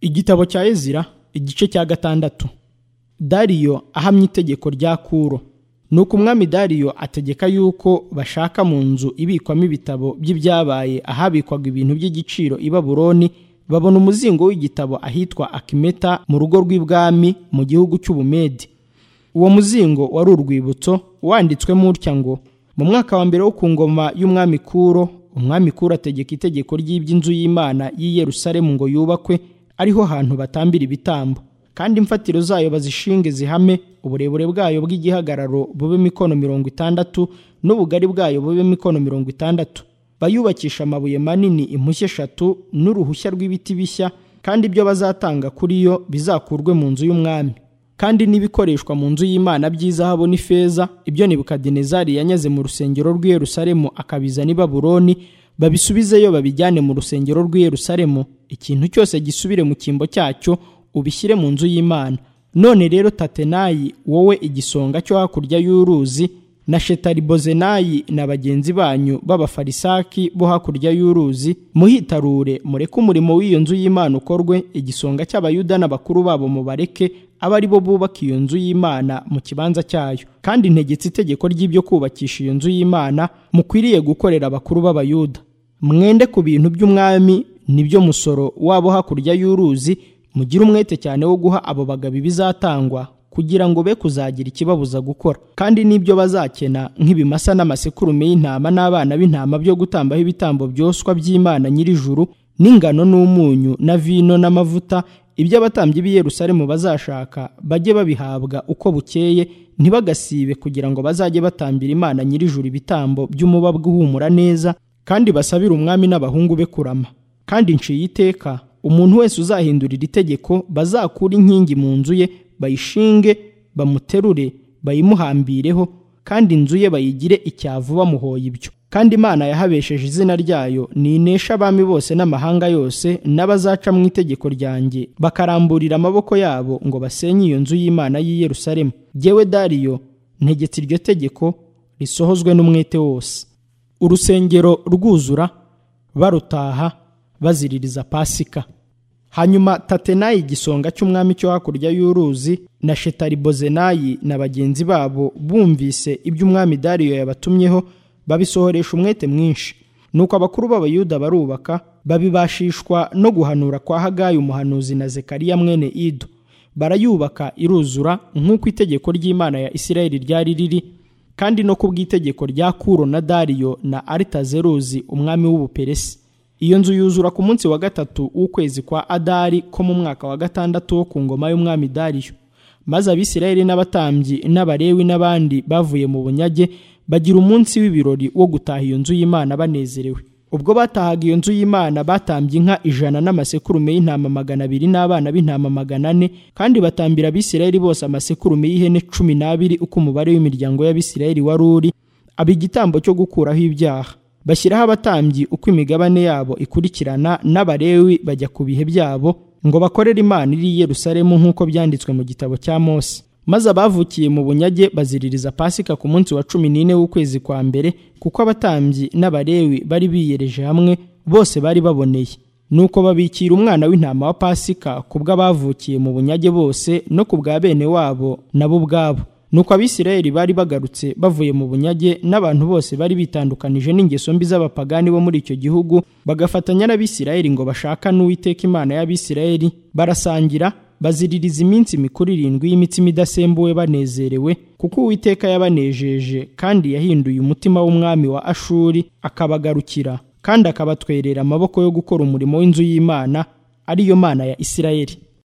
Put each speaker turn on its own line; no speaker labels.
igitabo cya ezira igice cya gatandatu dariyo ahamya itegeko rya kuro ni uko umwami dariyo ategeka yuko bashaka mu nzu ibikwamo ibitabo by'ibyabaye ahabikwaga ibintu by'igiciro i baburoni babona umuzingo w'igitabo ahitwa akimeta mu rugo rw'ibwami mu gihugu cy'ubumedi uwo muzingo wari urwibutso wanditswemo utya ngo mu mwaka wa mbere wo ku ngoma y'umwami kuro umwami kuro ategeka itegeko ry'iby'inzu y'imana y'i Yerusalemu ngo yubakwe ariho hantu batambira ibitambo kandi imfatiro zayo bazishinge zihame uburebure bwayo bw'igihagararo bube mikono mirongo itandatu n'ubugari bwayo bube mikono mirongo itandatu bayubakisha amabuye manini impushya eshatu n'uruhushya rw'ibiti bishya kandi ibyo bazatanga kuri yo bizakurwe mu nzu y'umwami kandi n'ibikoreshwa mu nzu y'imana by'izahabu n'ifeza ibyo nebukadinezari yanyaze mu rusengero rw'i yerusalemu akabizana i baburoni babisubizeyo babijyane mu rusengero rw'i yerusalemu ikintu cyose gisubire mu cyimbo cyacyo ubishyire mu nzu y'imana none rero tatenayi wowe igisonga cyo hakurya y'uruzi na shetaribozenayi na bagenzi banyu b'abafarisaki bo hakurya y'uruzi muhitarure mureke umurimo w'iyo nzu y'imana ukorwe igisonga cy'abayuda n'abakuru babo mubareke abe ari bo bubaka iyo nzu y'imana mu kibanza cyayo kandi ntegetse itegeko ry'ibyo kubakisha iyo nzu y'imana mukwiriye gukorera abakuru b'abayuda mwende ku bintu by'umwami nibyo musoro wabo hakurya y'uruzi mugire umwete cyane wo guha abo bagabo ibizatangwa kugira ngo be kuzagira ikibabuza gukora kandi n'ibyo bazakena nk'ibimasa n'amasekurume y'intama n'abana b'intama byo gutambaho ibitambo byoswa by'imana nyir'ijuru n'ingano n'umunyu na vino n'amavuta ibyo abatambyi b'i Yerusalemu bazashaka bajye babihabwa uko bukeye ntibagasibe kugira ngo bazajye batambira imana nyir'ijuru ibitambo by'umubabwa uhumura neza kandi basabire umwami n'abahungu be kurama kandi nciye iteka umuntu wese uzahindurira itegeko bazakura inkingi mu nzu ye bayishinge bamuterure bayimuhambireho kandi inzu ye bayigire icyavu bamuhoye ibyo kandi imana yahabesheje izina ryayo ni inesha abami bose n'amahanga yose n'abazaca mu itegeko ryanjye bakaramburira amaboko yabo ngo basenye iyo nzu y'imana y'i Yerusalemu yewe dariyo ntegetse iryo tegeko risohozwe n'umwete wose urusengero rwuzura barutaha baziririza pasika hanyuma tatenayi igisonga cy'umwami cyo hakurya y'uruzi na shetaribozenayi na bagenzi babo bumvise ibyo umwami dariyo yabatumyeho babisohoresha umwete mwinshi nuko abakuru b'abayuda barubaka babibashishwa no guhanura kwa hagayi umuhanuzi na zekariya mwene ido barayubaka iruzura nk'uko itegeko ry'imana ya isirayeli ryari riri kandi no ku bw'itegeko rya kuro na dariyo na aritazeruzi umwami w'ubuperesi iyo nzu yuzura ku munsi wa gatatu w'ukwezi kwa adari ko mu mwaka wa gatandatu wo ku ngoma y'umwami dariyo maze abisirayeli n'abatambyi n'abarewi n'abandi bavuye mu bunyage bagira umunsi w'ibirori wo gutaha iyo nzu y'imana banezerewe ubwo batahaga iyo nzu y'imana batambye inka ijana n'amasekurume y'intama magana abiri n'abana b'intama magana ane kandi batambira abisirayeli bose amasekurume y'ihene cumi n'abiri uko umubare w'imiryango y'abisirayeli wari uri aba igitambo cyo gukuraho ibyaha bashyiraho abatambyi uko imigabane yabo ikurikirana n'abarewi bajya ku bihe byabo ngo bakorere imana iri i Yerusalemu nk'uko byanditswe mu gitabo cya Mose maze abavukiye mu bunyage baziririza pasika ku munsi wa cumi n'ine w'ukwezi kwa mbere kuko abatambyi n'abarewi bari biyereje hamwe bose bari baboneye nuko babikira umwana w'intama wa pasika ku bw'abavukiye mu bunyage bose no ku bwa bene wabo nabo ubwabo nuko abisirayeli bari bagarutse bavuye mu bunyage n'abantu bose bari bitandukanije n'ingeso mbi z'abapagani bo muri icyo gihugu bagafatanya n'abisirayeli ngo bashaka n'uwiteka imana y'abisirayeli barasangira baziririza iminsi mikuru irindwi y'imitsima idasembuwe banezerewe kuko uwiteka yabanejeje kandi yahinduye umutima w'umwami wa ashuri akabagarukira kandi akabatwerera amaboko yo gukora umurimo w'inzu y'imana ariyo mana ya isirayeli